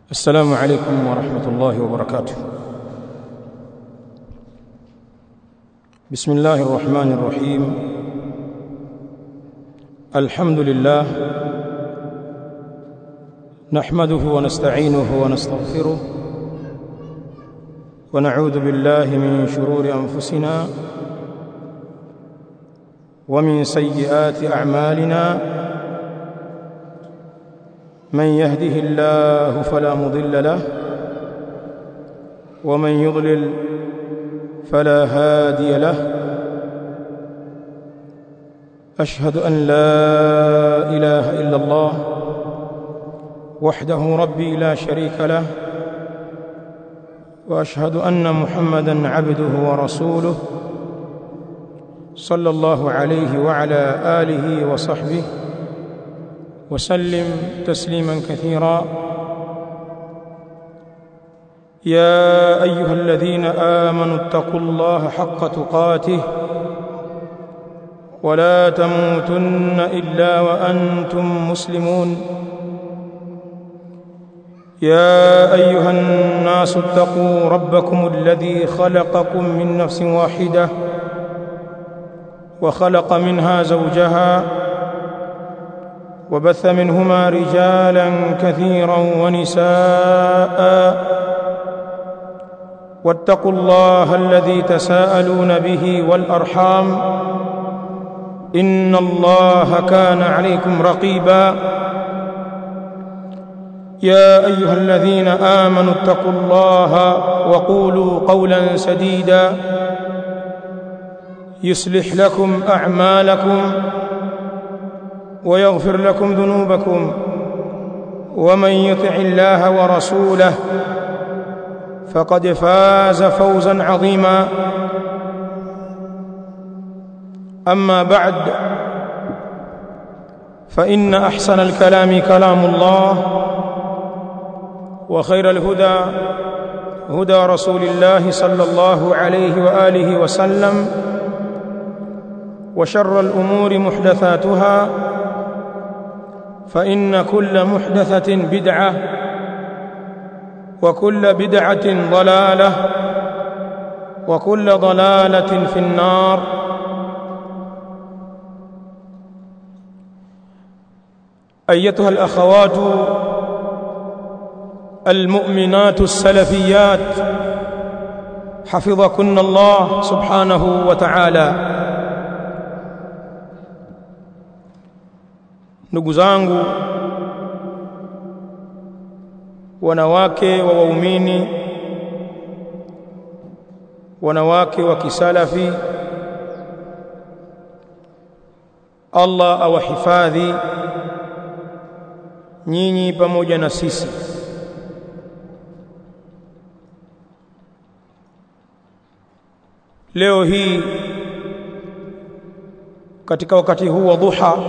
السلام عليكم ورحمة الله وبركاته بسم الله الرحمن الرحيم الحمد لله نحمده ونستعينه ونستغفره ونعوذ بالله من شرور أنفسنا ومن سيئات أعمالنا من يهده الله فلا مضل له ومن يضلل فلا هادي له أشهد أن لا إله إلا الله وحده ربي لا شريك له وأشهد أن محمدًا عبده ورسوله صلى الله عليه وعلى آله وصحبه وسلم تسليما كثيرا يا ايها الذين امنوا اتقوا الله حق تقاته ولا تموتن الا وانتم مسلمون يا ايها الناس اتقوا ربكم الذي خلقكم من نفس واحده وخلق منها زوجها وبث منهما رجالا كثيرا ونساء واتقوا الله الذي تساءلون به والارحام ان الله كان عليكم رقيبا يا ايها الذين امنوا اتقوا الله وقولوا قولا سديدا يصلح لكم اعمالكم ويغفر لكم ذنوبكم ومن يطع الله ورسوله فقد فاز فوزا عظيما اما بعد فان احسن الكلام كلام الله وخير الهدى هدى رسول الله صلى الله عليه واله وسلم وشر الامور محدثاتها فإن كل محدثة بدعة وكل بدعة ضلالة وكل ضلالة في النار أيتها الأخوات المؤمنات السلفيات حفظكن الله سبحانه وتعالى ndugu zangu wanawake wa waumini wanawake wa kisalafi Allah awahifadhi nyinyi pamoja na sisi leo hii katika wakati huu wa dhuha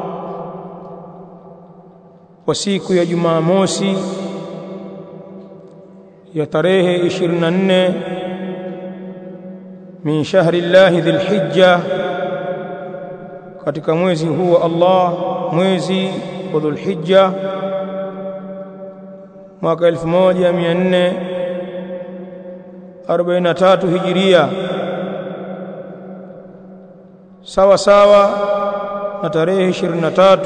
kwa siku ya Jumamosi ya tarehe 24 min shahri Allah Dhulhijja katika mwezi huu wa Allah mwezi wa Dhulhijja mwaka 1443 Hijiria sawa sawa na tarehe 23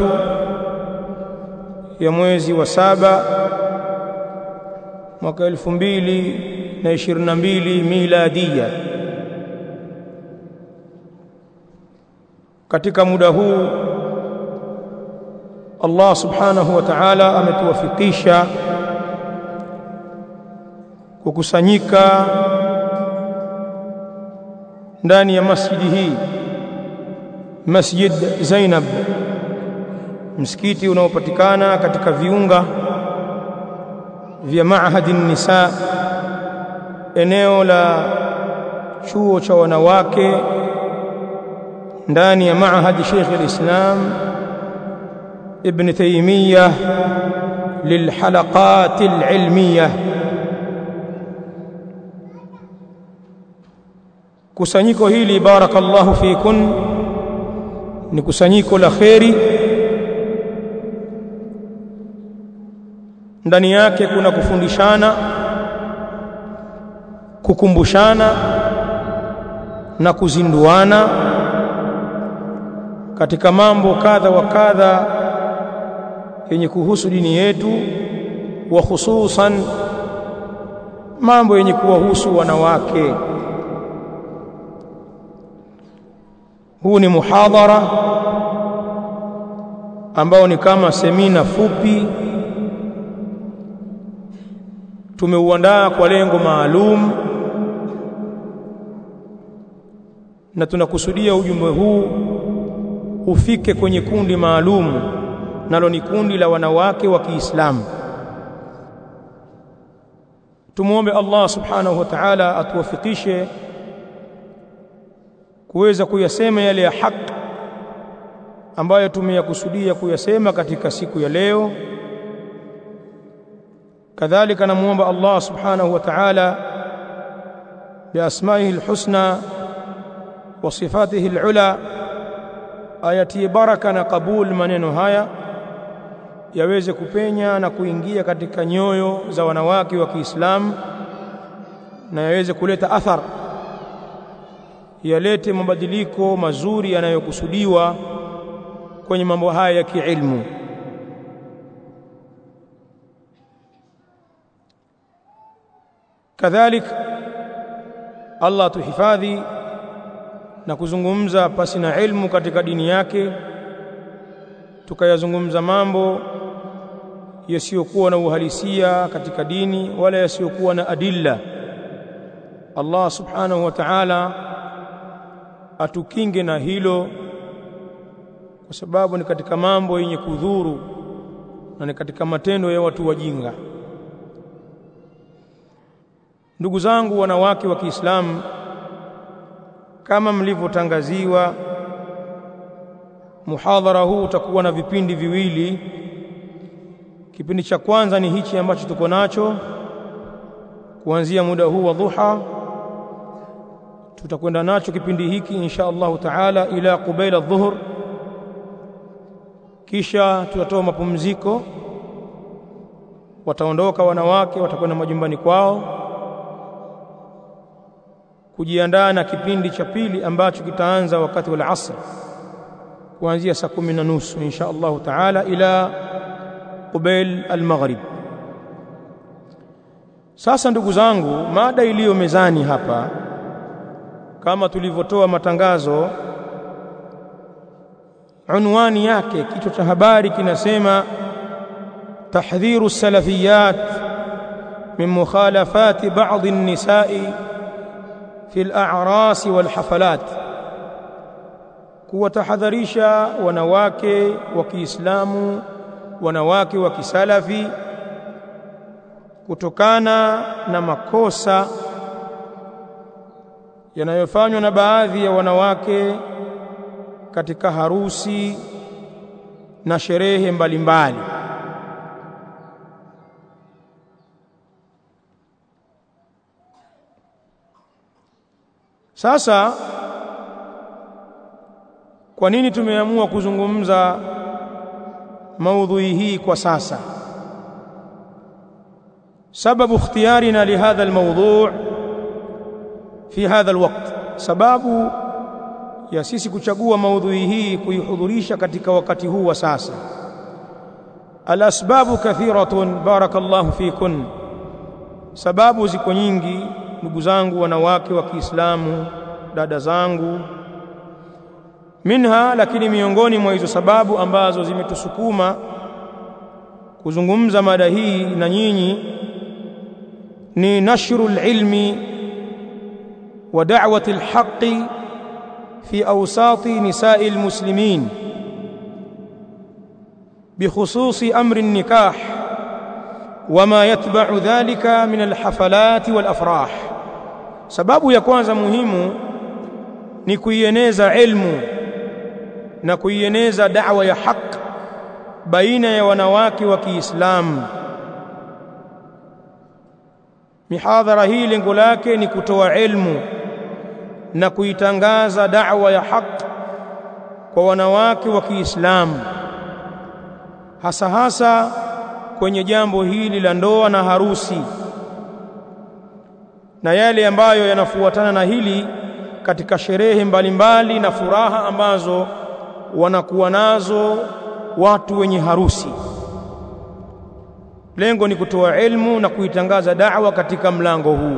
ya mwezi wa saba mwaka elfu mbili na ishirini na mbili miladia. Katika muda huu Allah subhanahu wa ta'ala ametuwafikisha kukusanyika ndani ya masjidi hii Masjid Zainab msikiti unaopatikana katika viunga vya Maahadi Nisa eneo la chuo cha wanawake ndani ya Maahadi Sheikh al-Islam Ibn Taymiyyah للحلقات العلمية kusanyiko hili barakallahu fikun ni kusanyiko la kheri ndani yake kuna kufundishana kukumbushana na kuzinduana katika mambo kadha wa kadha yenye kuhusu dini yetu wa hususan mambo yenye kuwahusu wanawake huu ni muhadhara ambao ni kama semina fupi tumeuandaa kwa lengo maalum na tunakusudia ujumbe huu ufike kwenye kundi maalum nalo ni kundi la wanawake wa Kiislamu tumuombe Allah subhanahu wa ta'ala atuwafikishe kuweza kuyasema yale ya haki ambayo tumeyakusudia kuyasema katika siku ya leo kadhalika namuomba Allah subhanahu wa ta'ala biasmaihi alhusna wa sifatihi alula ayatie baraka na kabul maneno haya yaweze kupenya na kuingia katika nyoyo za wanawake wa Kiislamu na yaweze kuleta athar yalete mabadiliko mazuri yanayokusudiwa kwenye mambo haya ya kiilmu kadhalik Allah tuhifadhi na kuzungumza pasi na ilmu katika dini yake tukayazungumza mambo yasiyokuwa na uhalisia katika dini wala yasiyokuwa na adilla Allah subhanahu wa ta'ala atukinge na hilo kwa sababu ni katika mambo yenye kudhuru na ni katika matendo ya watu wajinga ndugu zangu wanawake wa Kiislamu kama mlivyotangaziwa muhadhara huu utakuwa na vipindi viwili kipindi cha kwanza ni hichi ambacho tuko nacho kuanzia muda huu wa dhuha tutakwenda nacho kipindi hiki insha Allahu taala ila qubaila dhuhur kisha tutatoa mapumziko wataondoka wanawake watakwenda majumbani kwao kujiandaa na kipindi cha pili ambacho kitaanza wakati wa asr kuanzia saa kumi na nusu insha Allahu taala ila qubail al-maghrib sasa ndugu zangu mada iliyo mezani hapa kama tulivyotoa matangazo unwani yake kichwa cha habari kinasema tahdhiru salafiyat min mukhalafati ba'd an-nisa'i fi al-a'ras wal-hafalat kuwatahadharisha wanawake wa Kiislamu wanawake wa kisalafi kutokana na makosa yanayofanywa na baadhi ya wanawake katika harusi na sherehe mbalimbali sasa kwa nini tumeamua kuzungumza maudhui hii kwa sasa sababu ikhtiyarina lihadha almawdu' fi hadha alwaqt sababu ya sisi kuchagua maudhui hii kuihudhurisha katika wakati huu wa sasa alasbabu kathiratun barakallahu fikun sababu ziko nyingi ndugu zangu wanawake wa Kiislamu dada zangu minha lakini miongoni mwa hizo sababu ambazo zimetusukuma kuzungumza mada hii na nyinyi ni nashru ilmi wa da'wati alhaqi fi awsati nisa'i almuslimin بخصوص أمر النكاح وما يتبع ذلك من الحفلات والأفراح sababu ya kwanza muhimu ni kuieneza ilmu na kuieneza da'wa ya haq baina ya wanawake wa Kiislamu mihadhara hii lengo lake ni kutoa ilmu na kuitangaza da'wa ya haq kwa wanawake wa Kiislamu hasa hasa kwenye jambo hili la ndoa na harusi na yale ambayo yanafuatana na hili katika sherehe mbalimbali na furaha ambazo wanakuwa nazo watu wenye harusi. Lengo ni kutoa elimu na kuitangaza da'wa katika mlango huu.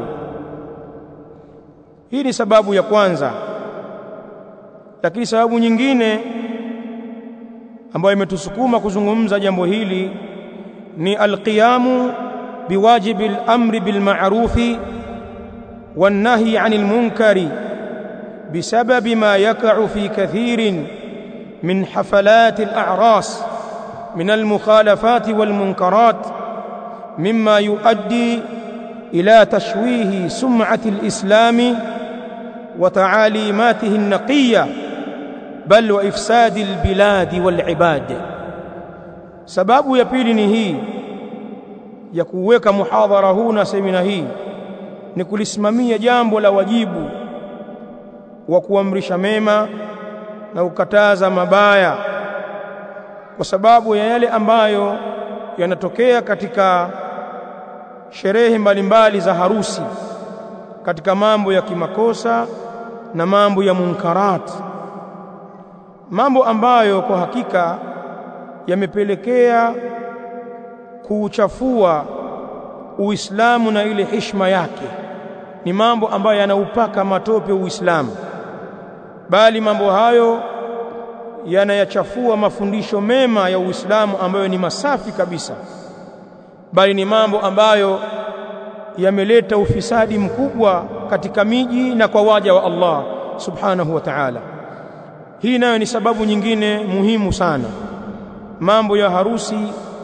Hii ni sababu ya kwanza, lakini sababu nyingine ambayo imetusukuma kuzungumza jambo hili ni alqiyamu biwajibi al-amri bil ma'rufi wan nahyi 'anil munkari بسبب ما يقع في كثير من حفلات الأعراس من المخالفات والمنكرات مما يؤدي إلى تشويه سمعة الإسلام وتعاليماته النقية بل وإفساد البلاد والعباد sababu ya pili ni hii ya kuweka muhadhara huu na semina hii ni kulisimamia jambo la wajibu wa kuamrisha mema na kukataza mabaya kwa sababu ya yale ambayo yanatokea katika sherehe mbalimbali za harusi katika mambo ya kimakosa na mambo ya munkarat mambo ambayo kwa hakika yamepelekea kuuchafua Uislamu na ile heshima yake ni mambo ambayo yanaupaka matope Uislamu bali mambo hayo yanayachafua mafundisho mema ya Uislamu ambayo ni masafi kabisa bali ni mambo ambayo yameleta ufisadi mkubwa katika miji na kwa waja wa Allah subhanahu wa ta'ala hii nayo ni sababu nyingine muhimu sana mambo ya harusi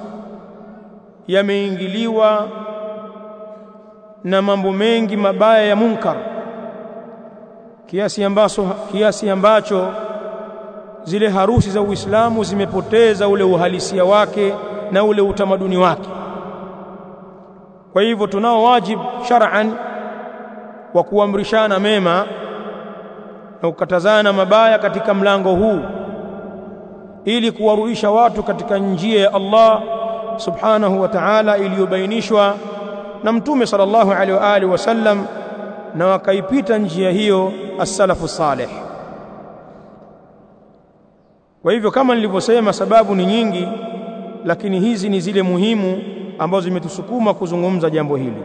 yameingiliwa na mambo mengi mabaya ya munkar kiasi ambacho kiasi ambacho zile harusi za Uislamu zimepoteza ule uhalisia wake na ule utamaduni wake kwa hivyo tunao wajibu shar'an wa kuamrishana mema na kukatazana mabaya katika mlango huu ili kuwarudisha watu katika njia ya Allah subhanahu wa ta'ala iliyobainishwa na mtume sallallahu alaihi wa alihi wasallam na wakaipita njia hiyo as-salafu salih kwa hivyo kama nilivyosema sababu ni nyingi lakini hizi ni zile muhimu ambazo zimetusukuma kuzungumza jambo hili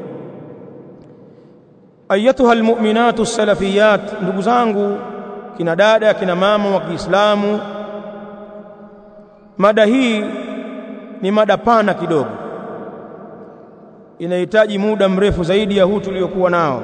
ayatuha almu'minatu salafiyat ndugu zangu kina dada kina mama wa Kiislamu mada hii ni mada pana kidogo inahitaji muda mrefu zaidi ya huu tuliokuwa nao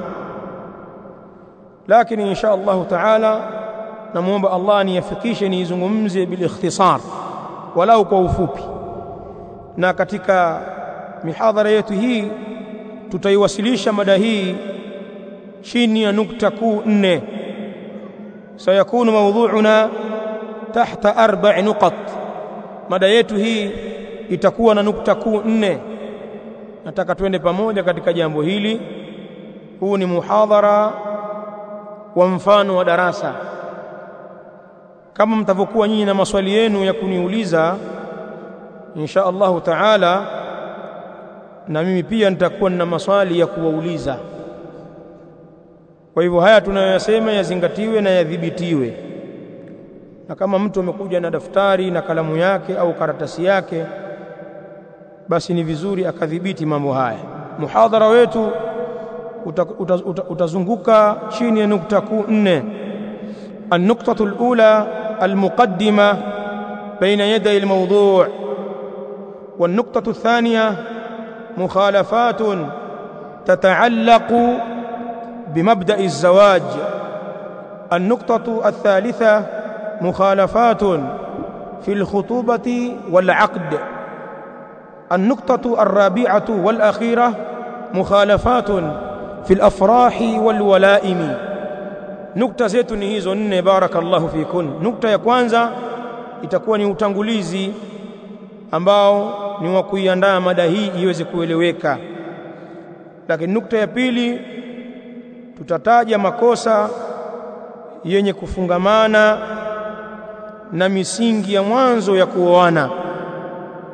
lakini insha Allah taala namuomba Allah niyafikishe niizungumze bil ikhtisar walau kwa ufupi na katika mihadhara yetu hii tutaiwasilisha mada hii chini ya nukta kuu nne sayakunu mawdhu'una tahta arba'i nuqat mada yetu hii itakuwa na nukta kuu nne nataka twende pamoja katika jambo hili huu ni muhadhara wa mfano wa darasa kama mtavyokuwa nyinyi na maswali yenu ya kuniuliza insha Allahu taala na mimi pia nitakuwa na maswali ya kuwauliza kwa hivyo haya tunayoyasema yazingatiwe na yadhibitiwe na kama mtu amekuja na daftari na kalamu yake au karatasi yake basi ni vizuri akadhibiti mambo haya muhadhara wetu uta, uta, uta, utazunguka chini ya nukta kuu nne النقطة الأولى المقدمة بين يدي الموضوع والنقطة الثانية مخالفات تتعلق بمبدأ الزواج النقطة الثالثة مخالفات في الخطوبة والعقد النقطة الرابعة والأخيرة مخالفات في الأفراح والولائم nukta zetu ni hizo nne barakallahu fikun nukta ya kwanza itakuwa ni utangulizi ambao ni wa kuiandaa mada hii iweze kueleweka lakini nukta ya pili tutataja makosa yenye kufungamana na misingi ya mwanzo ya kuoana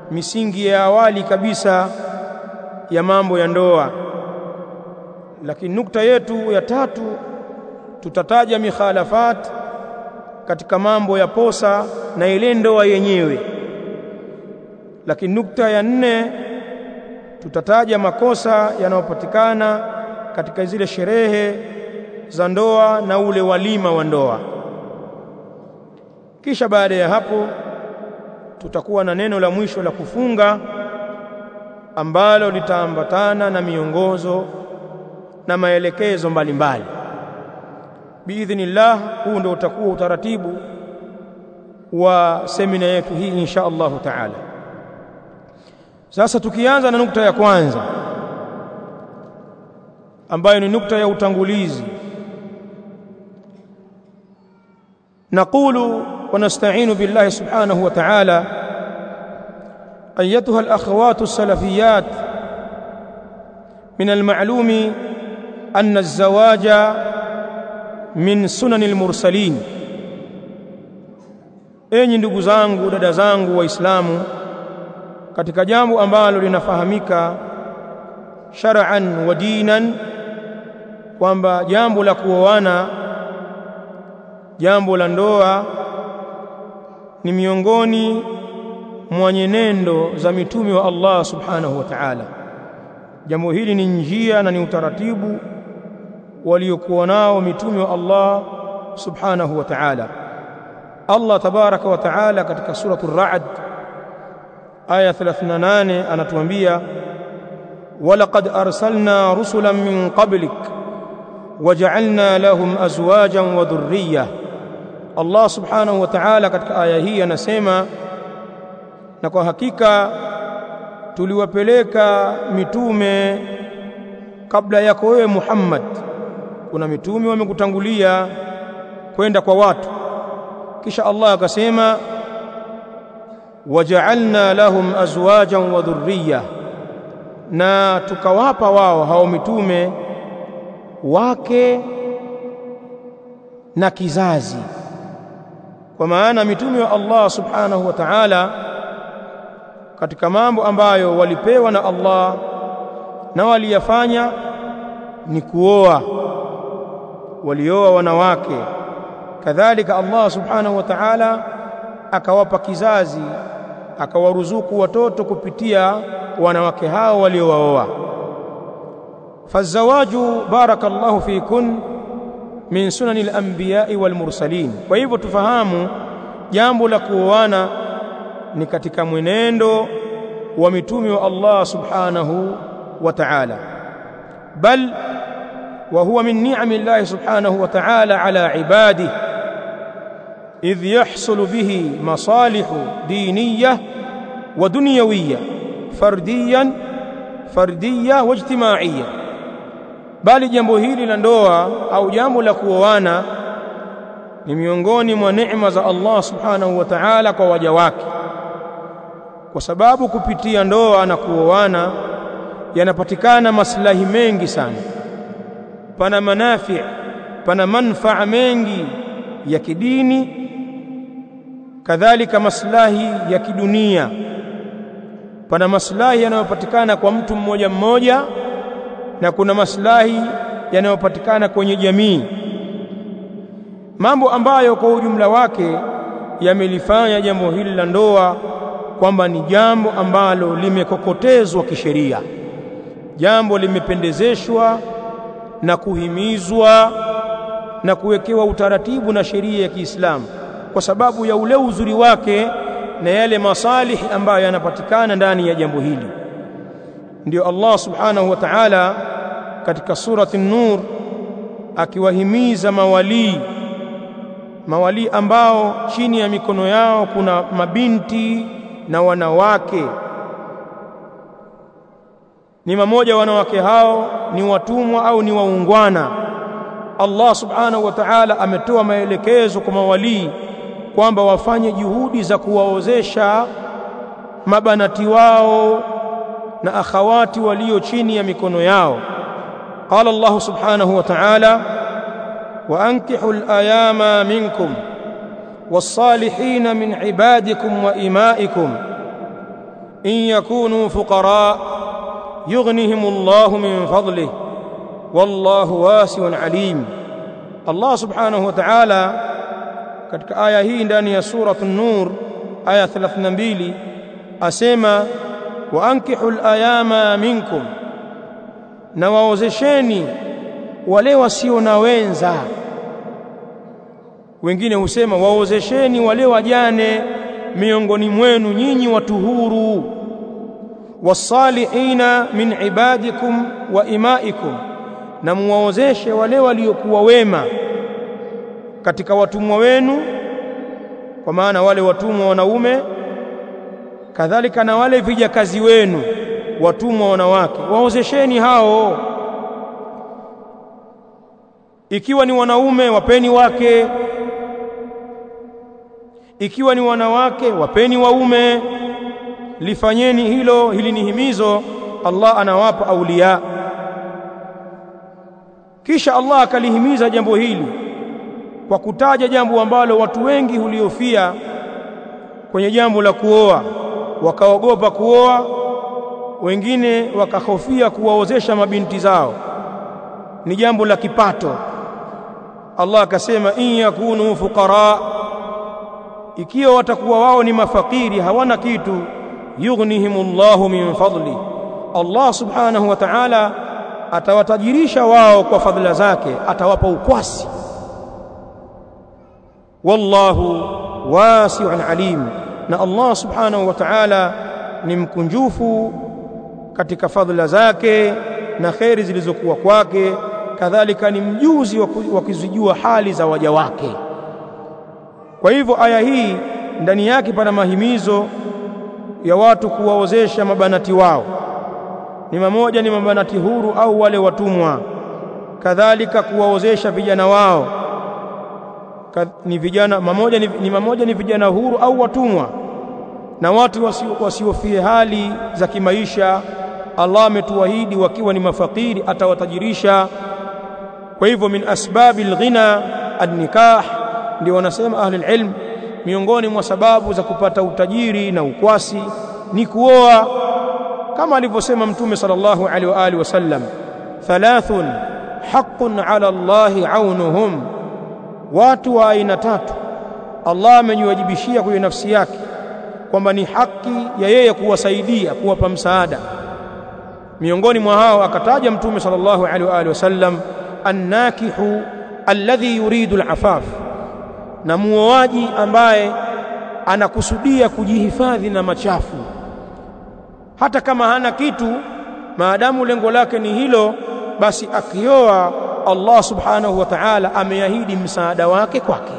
misingi ya awali kabisa ya mambo ya ndoa lakini nukta yetu ya tatu tutataja mikhalafat katika mambo ya posa na ile ndoa yenyewe lakini nukta ya nne tutataja makosa yanayopatikana katika zile sherehe za ndoa na ule walima wa ndoa kisha baada ya hapo tutakuwa na neno la mwisho la kufunga ambalo litaambatana na miongozo na maelekezo mbalimbali biidhnillah huu ndio utakuwa utaratibu wa semina yetu hii insha Allahu taala sasa tukianza na nukta ya kwanza ambayo ni nukta ya utangulizi نقول ونستعين بالله سبحانه وتعالى أيتها الأخوات السلفيات من المعلوم أن الزواج من سنن المرسلين enyi ndugu zangu dada zangu waislamu katika jambo ambalo linafahamika shar'an wa dinan kwamba jambo la kuoana jambo la ndoa ni miongoni mwa nyenendo za mitume wa Allah subhanahu wa ta'ala jambo hili ni njia na ni utaratibu waliokuwa nao mitume wa Allah subhanahu wa ta'ala Allah tabaraka wa ta'ala katika suratul ra'd aya 38 anatuambia walaqad arsalna rusulan min qablik waja'alna lahum azwajan wa dhurriyyah Allah subhanahu wa ta'ala katika aya hii anasema na kwa hakika tuliwapeleka mitume kabla yako wewe Muhammad kuna mitume wamekutangulia kwenda kwa watu kisha Allah akasema waja'alna lahum azwajan wa dhurriyyah na tukawapa wao hao mitume wake na kizazi kwa maana mitume wa Allah subhanahu wa ta'ala katika mambo ambayo walipewa na Allah na waliyafanya ni kuoa walioa wanawake kadhalika Allah subhanahu wa ta'ala akawapa kizazi akawaruzuku watoto kupitia wanawake hao waliowaoa fazawaju barakallahu fikun min sunani al-anbiya'i wal mursalin kwa hivyo tufahamu jambo la kuoana ni katika mwenendo wa mitume wa Allah subhanahu wa ta'ala bal wa huwa min ni'ami Allah subhanahu wa ta'ala ala ibadihi idh yahsulu bihi masalihu diniyah wa dunyawiyah fardiyan fardiyah wa ijtimaiyah bali jambo hili la ndoa au jambo la kuoana ni miongoni mwa neema za Allah subhanahu wa ta'ala kwa waja wake kwa sababu kupitia ndoa na kuoana yanapatikana maslahi mengi sana pana manafi pana manfaa mengi ya kidini kadhalika maslahi ya kidunia pana maslahi yanayopatikana kwa mtu mmoja mmoja na kuna maslahi yanayopatikana kwenye jamii mambo ambayo kwa ujumla wake yamelifanya jambo hili la ndoa kwamba ni jambo ambalo limekokotezwa kisheria jambo limependezeshwa na kuhimizwa na kuwekewa utaratibu na sheria ya Kiislamu kwa sababu ya ule uzuri wake na yale masalihi ambayo yanapatikana ndani ya jambo hili ndio Allah subhanahu wa ta'ala katika surati an-nur akiwahimiza mawalii mawalii ambao chini ya mikono yao kuna mabinti na wanawake ni mamoja wanawake hao ni watumwa au ni waungwana Allah subhanahu wa ta'ala ametoa maelekezo kwa mawalii kwamba wafanye juhudi za kuwaozesha mabanati wao na akhawati walio chini ya mikono yao qala Allah subhanahu wa ta'ala wa ankihu al-ayama minkum was-salihin min ibadikum wa imaikum in yakunu fuqara yughnihimullahu min fadlihi wallahu wasi'un alim Allah subhanahu wa ta'ala katika aya hii ndani ya suratu an-nur aya 32 asema wa ankihul ayama minkum na waozesheni wale wasio na wenza wengine husema waozesheni wale wajane miongoni mwenu nyinyi watu huru wasalihina min ibadikum wa imaikum na muwaozeshe wale waliokuwa wema katika watumwa wenu kwa maana wale watumwa wanaume kadhalika na wale vijakazi wenu watumwa wanawake waozesheni hao ikiwa ni wanaume wapeni wake ikiwa ni wanawake wapeni waume lifanyeni hilo hili ni himizo Allah anawapa aulia kisha Allah akalihimiza jambo hili kwa kutaja jambo ambalo watu wengi huliofia kwenye jambo la kuoa wakaogopa kuoa wengine wakahofia kuwaozesha mabinti zao ni jambo la kipato Allah akasema in yakunu fuqara ikiwa watakuwa wao ni mafakiri hawana kitu yughnihimullahu min fadli Allah subhanahu wa ta'ala atawatajirisha wao kwa fadhila zake atawapa ukwasi wallahu wasi'un alim na Allah subhanahu wa ta'ala ni mkunjufu katika fadhila zake na kheri zilizokuwa kwake kadhalika ni mjuzi wa kuzijua hali za waja wake kwa hivyo aya hii ndani yake pana mahimizo ya watu kuwaozesha mabanati wao ni mamoja ni mabanati huru au wale watumwa kadhalika kuwaozesha vijana wao ni vijana mamoja ni, ni mamoja ni vijana huru au watumwa na watu wasiofie wasi hali za kimaisha Allah ametuahidi wakiwa ni mafakiri atawatajirisha kwa hivyo min asbabi alghina an-nikah ndio wanasema ahli ilm miongoni mwa sababu za kupata utajiri na ukwasi ni kuoa kama alivyosema mtume sallallahu alaihi wa alihi wasallam thalathun haqqun ala Allah aunuhum watu wa aina tatu Allah amenyuwajibishia kwa nafsi yake kwamba ni haki ya yeye kuwasaidia kuwapa msaada miongoni mwa hao akataja mtume sallallahu alaihi wa alihi wasallam annakihu alladhi yuridu alafaf na muoaji ambaye anakusudia kujihifadhi na machafu hata kama hana kitu maadamu lengo lake ni hilo basi akioa Allah subhanahu wa ta'ala ameahidi msaada wake kwake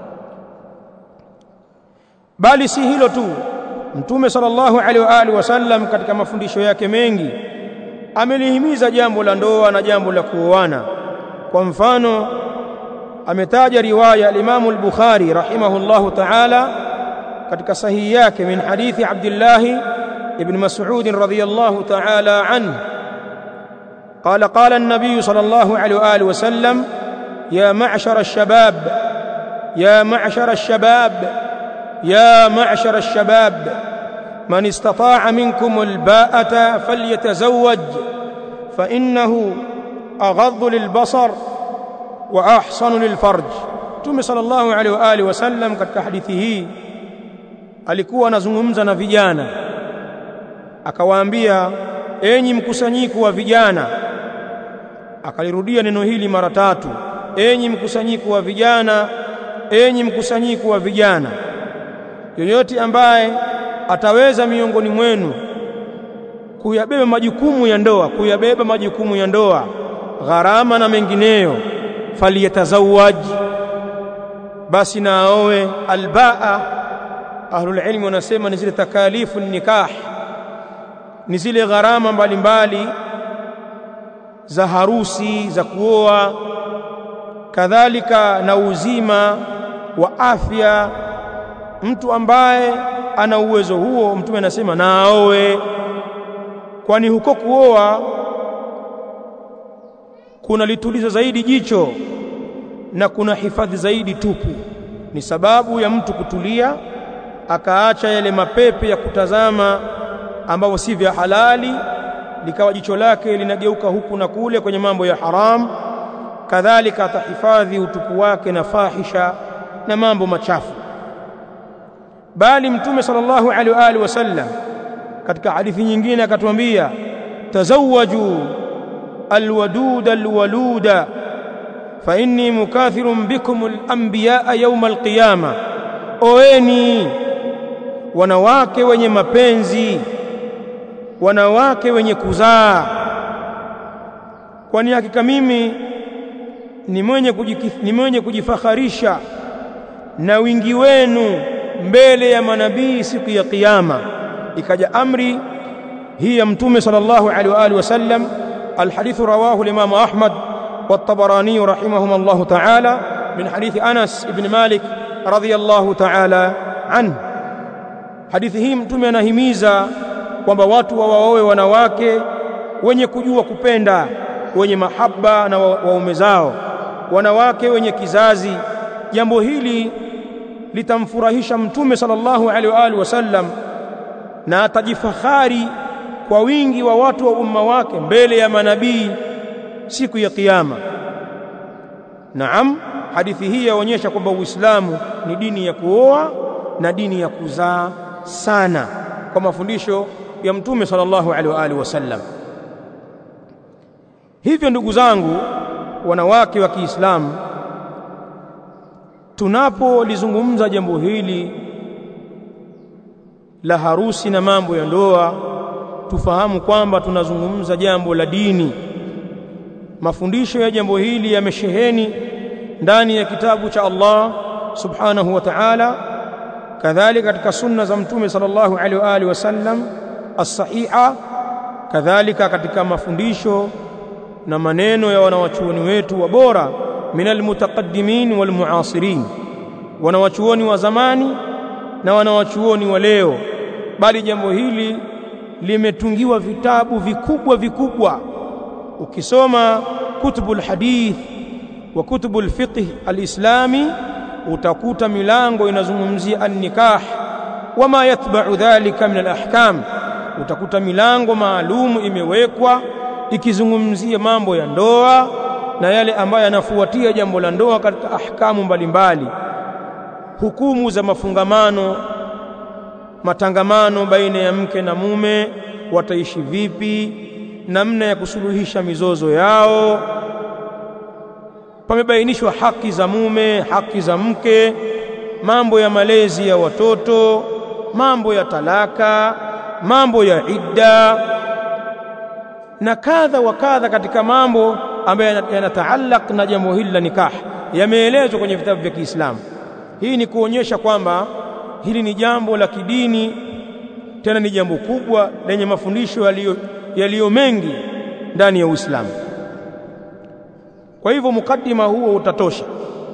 bali si hilo tu mtume sallallahu alaihi wa alihi wasallam katika mafundisho yake mengi amelihimiza jambo la ndoa na jambo la kuoana kwa mfano ametaja riwaya al-Imam al-Bukhari rahimahullahu ta'ala katika sahihi yake min hadithi Abdullah ibn Mas'ud radhiyallahu ta'ala anhu قال قال النبي صلى الله عليه واله وسلم يا معشر الشباب يا معشر الشباب يا معشر الشباب من استطاع منكم الباءة فليتزوج فإنه أغض للبصر وأحصن للفرج Mtume sallallahu alaihi wa alihi wasallam katika hadithi hii alikuwa anazungumza na vijana akawaambia enyi mkusanyiko wa vijana akalirudia neno hili mara tatu enyi mkusanyiko wa vijana enyi mkusanyiko wa vijana yoyote ambaye ataweza miongoni mwenu kuyabeba majukumu ya ndoa kuyabeba majukumu ya ndoa gharama na mengineyo faliyatazawaj basi na aoe albaa ahlul ilmi wanasema ni zile takalifu nikah ni zile gharama mbalimbali za harusi za kuoa kadhalika na uzima wa afya mtu ambaye ana uwezo huo mtume anasema na aoe kwani huko kuoa kuna lituliza zaidi jicho na kuna hifadhi zaidi tupu ni sababu ya mtu kutulia akaacha yale mapepe ya kutazama ambavyo si vya halali likawa jicho lake linageuka huku na kule kwenye mambo ya haram kadhalika atahifadhi utupu wake na fahisha na mambo machafu bali mtume sallallahu alaihi wa alihi wasallam katika hadithi nyingine akatuambia tazawwaju alwadud alwaluda fa inni mukathirun bikum alanbiya yawm alqiyama oeni wanawake wenye mapenzi wanawake wenye kuzaa kwani hakika mimi ni mwenye ni mwenye kujifakharisha na wingi wenu mbele ya manabii siku ya kiyama ikaja amri hii ya mtume sallallahu alaihi wa alihi wasallam alhadith rawahu al-imam ahmad والطبراني رحمهما الله تعالى من حديث أنس بن مالك رضي الله تعالى عنه hadithi hii mtume anahimiza kwamba watu wawaoe wanawake wenye kujua kupenda wenye mahaba na waume zao wanawake wenye kizazi jambo hili litamfurahisha mtume sallallahu alaihi wa alihi wasallam na atajifahari kwa wingi wa watu wa umma wake mbele ya manabii siku ya kiyama naam hadithi hii yaonyesha kwamba uislamu ni dini ya kuoa na dini ya kuzaa sana kwa mafundisho ya mtume sallallahu alaihi wa alihi wasallam hivyo ndugu zangu wanawake wa Kiislamu tunapolizungumza jambo hili la harusi na mambo ya ndoa tufahamu kwamba tunazungumza jambo la dini mafundisho ya jambo hili yamesheheni ndani ya kitabu cha Allah subhanahu wa ta'ala kadhalika katika sunna za mtume sallallahu alaihi wa alihi wasallam as-sahiha kadhalika katika mafundisho na maneno ya wanawachuoni wetu wa bora minal mutaqaddimin wal muasirin wanawachuoni wa zamani na wanawachuoni wa leo bali jambo hili limetungiwa vitabu vikubwa vikubwa ukisoma kutubul hadith wa kutubul fiqh alislami utakuta milango inazungumzia an-nikah wama yatba'u dhalika min al-ahkam utakuta milango maalumu imewekwa ikizungumzia mambo ya ndoa na yale ambayo yanafuatia jambo la ndoa katika ahkamu mbalimbali hukumu za mafungamano matangamano baina ya mke na mume wataishi vipi namna ya kusuluhisha mizozo yao pamebainishwa haki za mume haki za mke mambo ya malezi ya watoto mambo ya talaka mambo ya idda na kadha wa kadha katika mambo ambayo yanataallaq na jambo hili la nikah yameelezwa kwenye vitabu vya Kiislamu hii ni kuonyesha kwamba hili ni jambo la kidini tena ni jambo kubwa lenye mafundisho yaliyo yaliyo mengi ndani ya Uislamu kwa hivyo mukaddima huo utatosha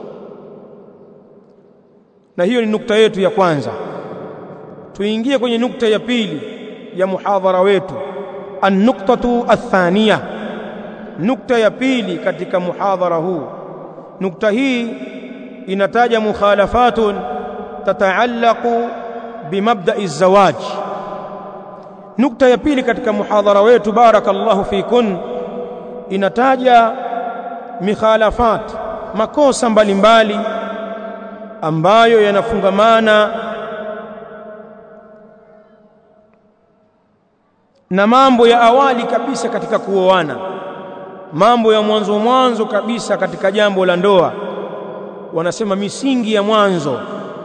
na hiyo ni nukta yetu ya kwanza tuingie kwenye nukta ya pili ya muhadhara wetu an-nuqtatu athaniya nukta ya pili katika muhadhara huu nukta hii inataja mukhalafatun tataallaqu bimabda'i zawaj nukta ya pili katika muhadhara wetu barakallahu fikun inataja mikhalafat makosa mbalimbali mbali, ambayo yanafungamana na mambo ya awali kabisa katika kuoana mambo ya mwanzo mwanzo kabisa katika jambo la ndoa wanasema misingi ya mwanzo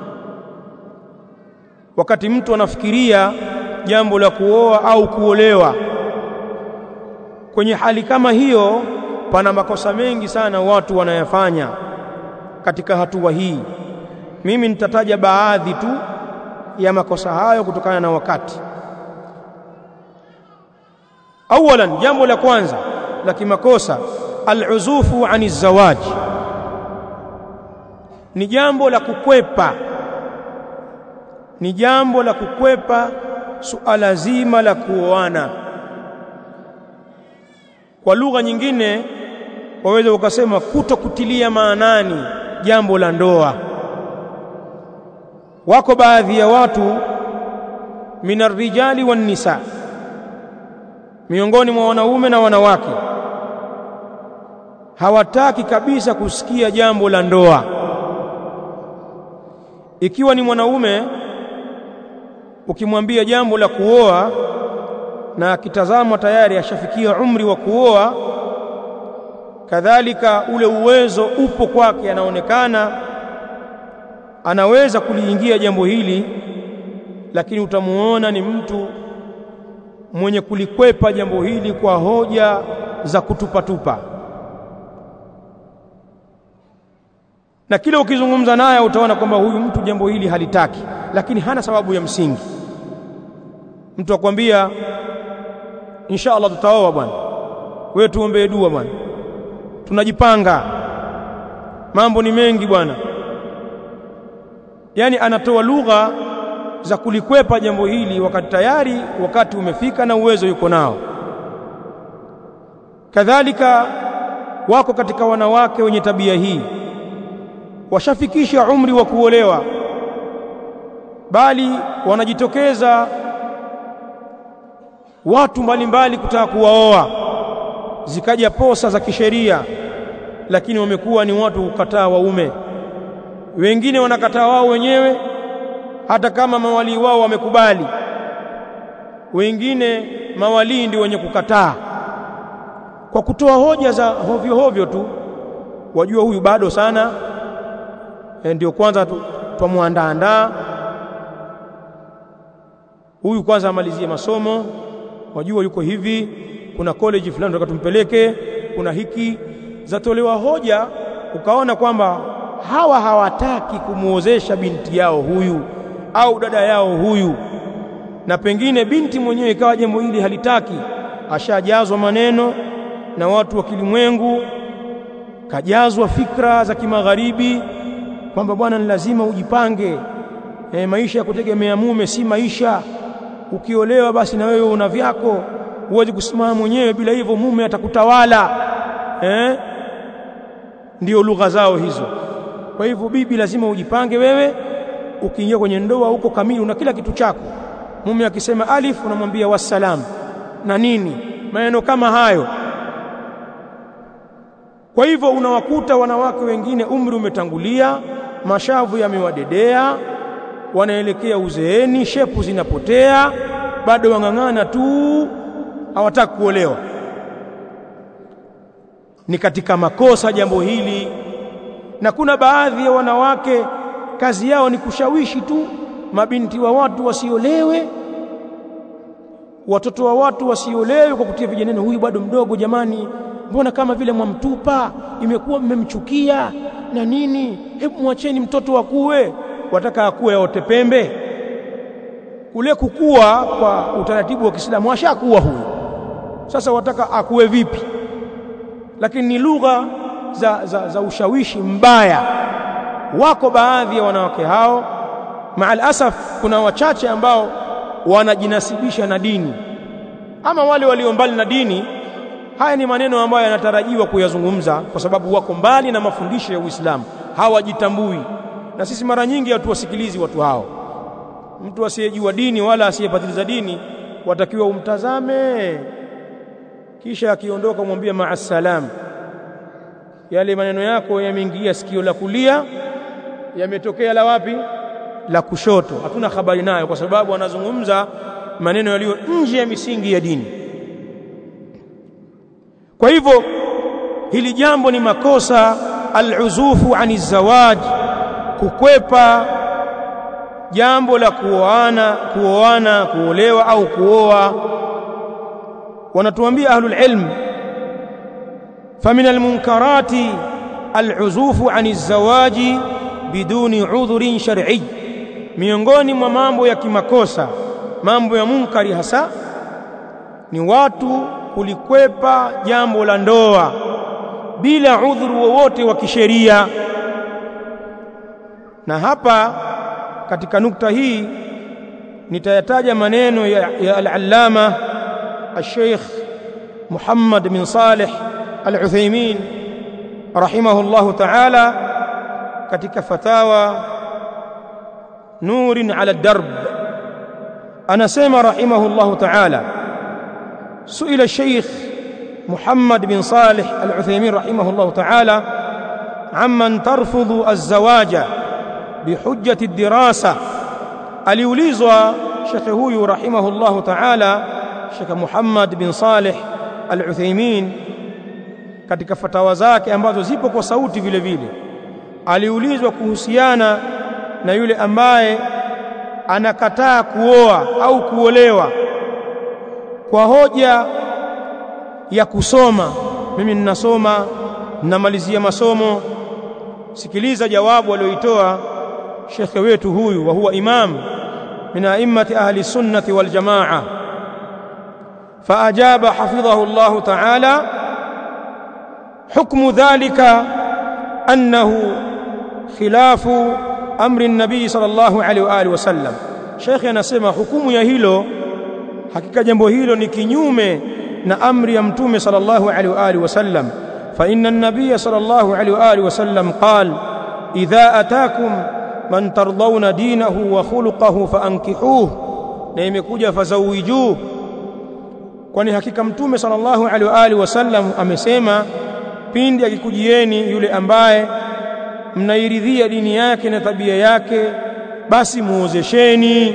wakati mtu anafikiria jambo la kuoa au kuolewa kwenye hali kama hiyo pana makosa mengi sana watu wanayafanya katika hatua hii mimi nitataja baadhi tu ya makosa hayo kutokana na wakati awalan jambo la kwanza la kimakosa al-uzufu ani zawaj ni jambo la kukwepa ni jambo la kukwepa suala zima la kuoana kwa lugha nyingine waweza ukasema kutokutilia maanani jambo la ndoa wako baadhi ya watu minar rijali wan nisa miongoni mwa wanaume na wanawake hawataki kabisa kusikia jambo la ndoa. Ikiwa ni mwanaume ukimwambia jambo la kuoa na akitazamwa tayari ashafikia umri wa kuoa, kadhalika ule uwezo upo kwake, anaonekana anaweza kuliingia jambo hili, lakini utamuona ni mtu mwenye kulikwepa jambo hili kwa hoja za kutupatupa, na kila ukizungumza naye utaona kwamba huyu mtu jambo hili halitaki, lakini hana sababu ya msingi. Mtu akwambia insha Allah tutaoa bwana, wewe tuombee dua bwana, tunajipanga, mambo ni mengi bwana. Yaani anatoa lugha za kulikwepa jambo hili, wakati tayari wakati umefika na uwezo yuko nao. Kadhalika wako katika wanawake wenye tabia hii, washafikisha umri wa kuolewa, bali wanajitokeza watu mbalimbali kutaka kuwaoa, zikaja posa za kisheria, lakini wamekuwa ni watu kukataa waume. Wengine wanakataa wao wenyewe hata kama mawalii wao wamekubali, wengine mawalii ndio wenye kukataa kwa kutoa hoja za hovyo hovyo tu. Wajua huyu bado sana, e, ndio kwanza twamwandaandaa huyu, kwanza amalizie masomo, wajua yuko hivi, kuna college fulani tunataka tumpeleke, kuna hiki, zatolewa hoja, ukaona kwamba hawa hawataki kumuozesha binti yao huyu au dada yao huyu, na pengine binti mwenyewe ikawa jambo hili halitaki, ashajazwa maneno na watu wa kilimwengu, kajazwa fikra za kimagharibi kwamba bwana, ni lazima ujipange. E, maisha ya kutegemea mume si maisha. Ukiolewa basi na wewe una vyako, huwezi kusimama mwenyewe, bila hivyo mume atakutawala. Eh, ndio lugha zao hizo. Kwa hivyo bibi, lazima ujipange wewe. Ukiingia kwenye ndoa huko kamili, una kila kitu chako. Mume akisema alif, unamwambia wassalam na nini, maneno kama hayo. Kwa hivyo unawakuta wanawake wengine umri umetangulia, mashavu yamewadedea, wanaelekea uzeeni, shepu zinapotea, bado wang'ang'ana tu, hawataki kuolewa. Ni katika makosa jambo hili, na kuna baadhi ya wanawake kazi yao ni kushawishi tu mabinti wa watu wasiolewe, watoto wa watu wasiolewe, kwa kutia vijaneno, huyu bado mdogo jamani, mbona kama vile mwamtupa, imekuwa mmemchukia na nini, hebu mwacheni mtoto akue. Wataka akue aote pembe? Kule kukua kwa utaratibu wa Kiislamu ashakuwa huyu, sasa wataka akue vipi? Lakini ni lugha za, za, za ushawishi mbaya. Wako baadhi ya wanawake hao, maal asaf, kuna wachache ambao wanajinasibisha na dini, ama wale walio mbali na dini Haya ni maneno ambayo yanatarajiwa kuyazungumza kwa sababu wako mbali na mafundisho ya Uislamu, hawajitambui. Na sisi mara nyingi hatuwasikilizi watu hao. Mtu asiyejua dini wala asiyepatiliza dini watakiwa umtazame, kisha akiondoka mwambie maasalam. Yale maneno yako yameingia sikio la kulia, yametokea la wapi? La kushoto. Hatuna habari nayo, kwa sababu anazungumza maneno yaliyo nje ya misingi ya dini. Kwa hivyo hili jambo ni makosa, al-uzufu ani zawaj, kukwepa jambo la kuoana, kuoana, kuolewa au kuoa. Wanatuambia ahlul ilm, famin almunkarati al-uzufu ani zawaji biduni udhurin shar'i, miongoni mwa mambo ya kimakosa, mambo ya munkari hasa ni watu kulikwepa jambo la ndoa bila udhuru wowote wa kisheria. Na hapa katika nukta hii nitayataja maneno ya, ya al-allama al-sheikh Muhammad bin Saleh al-Uthaymeen rahimahullahu ta'ala katika fatawa Nurin ala darb, anasema rahimahullahu ta'ala سئل الشيخ محمد بن صالح العثيمين رحمه الله تعالى عمن ترفض الزواج بحجة الدراسة aliulizwa shekhe huyu rahimahullahu ta'ala shekhe Muhammad bin Saleh Al-Uthaymeen katika fatawa zake ambazo zipo kwa sauti vile vile aliulizwa kuhusiana na yule ambaye anakataa kuoa au kuolewa kwa hoja ya kusoma mimi ninasoma ninamalizia masomo sikiliza jawabu aliyoitoa shekhe wetu huyu wa huwa imam min a'immati ahli sunnati wal jamaa فأجاب حفظه الله تعالى حكم ذلك أنه خلاف أمر النبي صلى الله عليه وآله وسلم شيخ anasema hukumu ya hilo hakika jambo hilo ni kinyume na amri ya mtume sallallahu alaihi wa alihi wasallam fa inna an-nabiy sallallahu alaihi wa alihi wasallam qala idha ataakum man tardawna dinahu wa khuluquhu faankihuhu na imekuja fazawijuhu kwani hakika mtume sallallahu alaihi wa alihi wasallam amesema pindi akikujieni yule ambaye mnairidhia dini yake na tabia yake basi muozesheni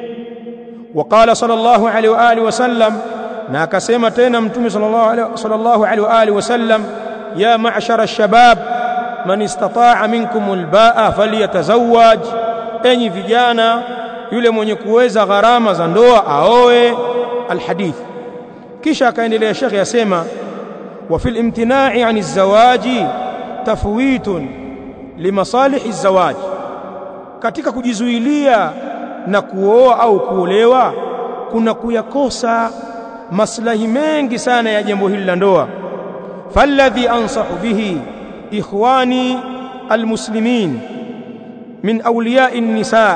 وقال صلى الله عليه واله وسلم na akasema tena mtume sallallahu alaihi wa alihi wasallam ya ma'shara ash-shabab man istata'a minkum al-ba'a falyatazawwaj enyi vijana yule mwenye kuweza gharama za ndoa aoe alhadith kisha akaendelea shekhi yasema wa fil imtina'i 'ani az-zawaji tafwitun limasalih az-zawaj katika kujizuilia na kuoa au kuolewa kuna kuyakosa maslahi mengi sana ya jambo hili la ndoa falladhi ansahu bihi ikhwani almuslimin min awliya'i an-nisa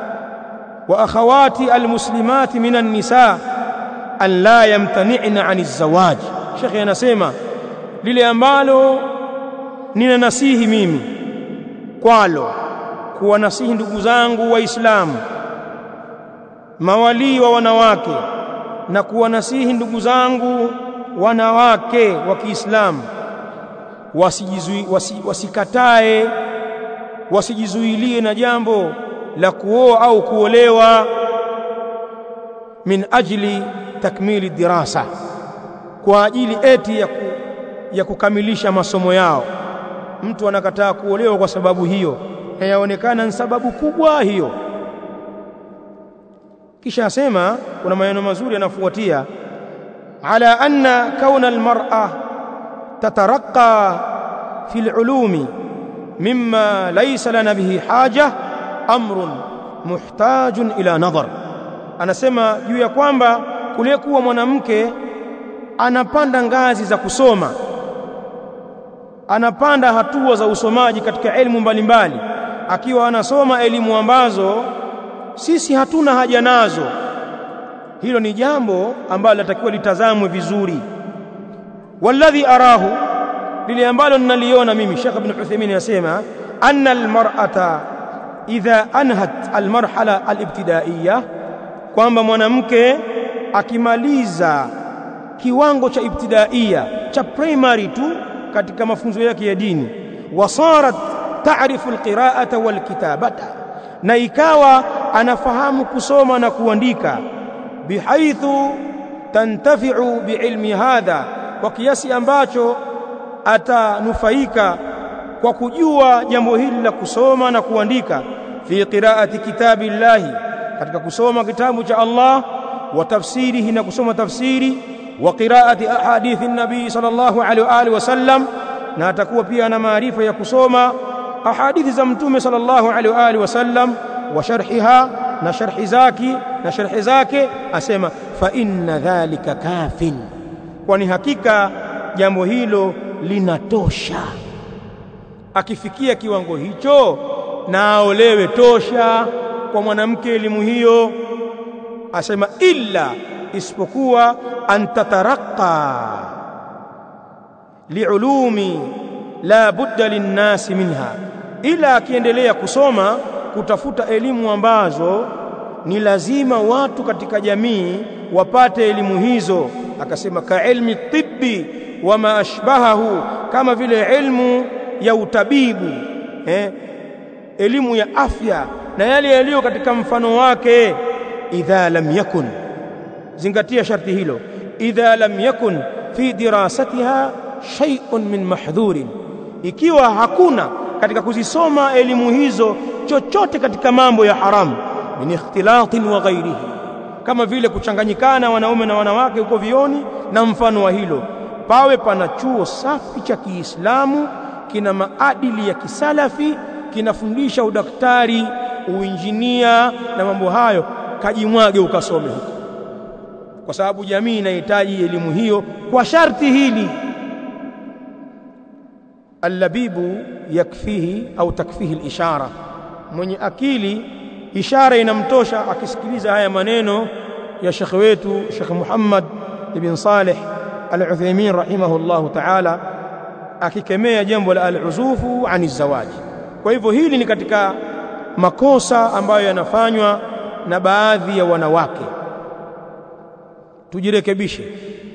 wa akhawati almuslimat min an-nisa an la yamtani'na 'ani az-zawaj shekhi anasema lile ambalo nina nasihi mimi kwalo kuwanasihi ndugu zangu waislamu mawalii wa wanawake na kuwanasihi ndugu zangu wanawake wa Kiislamu wasijizui wasi, wasikatae wasijizuilie na jambo la kuoa au kuolewa min ajli takmili dirasa kwa ajili eti ya, ku, ya kukamilisha masomo yao mtu anakataa kuolewa kwa sababu hiyo na yaonekana ni sababu kubwa hiyo kisha asema kuna maneno mazuri yanafuatia ala anna kauna almar'a tataraqqa fi alulumi mimma laysa lana bihi haja amrun muhtajun ila nadhar anasema juu ya kwamba kule kuwa mwanamke anapanda ngazi za kusoma anapanda hatua za usomaji katika elimu mbalimbali akiwa anasoma elimu ambazo sisi hatuna haja nazo hilo ni jambo ambalo latakiwa litazamwe vizuri walladhi arahu lile ambalo ninaliona mimi Sheikh Ibn Uthaymeen anasema anna almar'ata idha anhat almarhala alibtidaiya kwamba mwanamke akimaliza kiwango cha ibtidaiya cha primary tu katika mafunzo yake ya dini wasarat ta'rifu alqira'ata walkitabata na ikawa anafahamu kusoma na kuandika bihaithu tantafi'u biilmi hadha kwa kiasi ambacho atanufaika kwa kujua jambo hili la kusoma na kuandika fi qira'ati kitabillahi katika kusoma kitabu cha Allah wa tafsirihi na kusoma tafsiri wa qira'ati ahadithi nabii sallallahu alaihi wa alihi wasallam na atakuwa pia na maarifa ya kusoma ahadithi za mtume sallallahu alaihi wa alihi wasallam wa sharhiha na sharhi zake na sharhi zake asema fa inna dhalika kafin kwani hakika jambo hilo linatosha akifikia kiwango hicho na aolewe tosha kwa mwanamke elimu hiyo asema illa isipokuwa antataraqa liulumi la budda linnasi minha ila akiendelea kusoma kutafuta elimu ambazo ni lazima watu katika jamii wapate elimu hizo akasema ka ilmi tibbi wa ma ashbahahu kama vile ilmu ya utabibu eh, elimu ya afya na yale yaliyo katika mfano wake idha lam yakun zingatia sharti hilo idha lam yakun fi dirasatiha shay'un min mahdhurin ikiwa hakuna katika kuzisoma elimu hizo chochote katika mambo ya haramu min ikhtilatin wa ghairihi kama vile kuchanganyikana wanaume na wanawake huko vioni na mfano wa hilo pawe pana chuo safi cha Kiislamu kina maadili ya kisalafi kinafundisha udaktari uinjinia na mambo hayo kajimwage ukasome huko kwa sababu jamii inahitaji elimu hiyo kwa sharti hili allabibu yakfihi au takfihi alishara mwenye akili ishara inamtosha akisikiliza haya maneno ya shekhe wetu Sheikh Muhammad ibn Saleh Al-Uthaymeen rahimahullahu ta'ala akikemea jambo la al-uzufu ani zawaji kwa hivyo hili ni katika makosa ambayo yanafanywa na baadhi ya wanawake tujirekebishe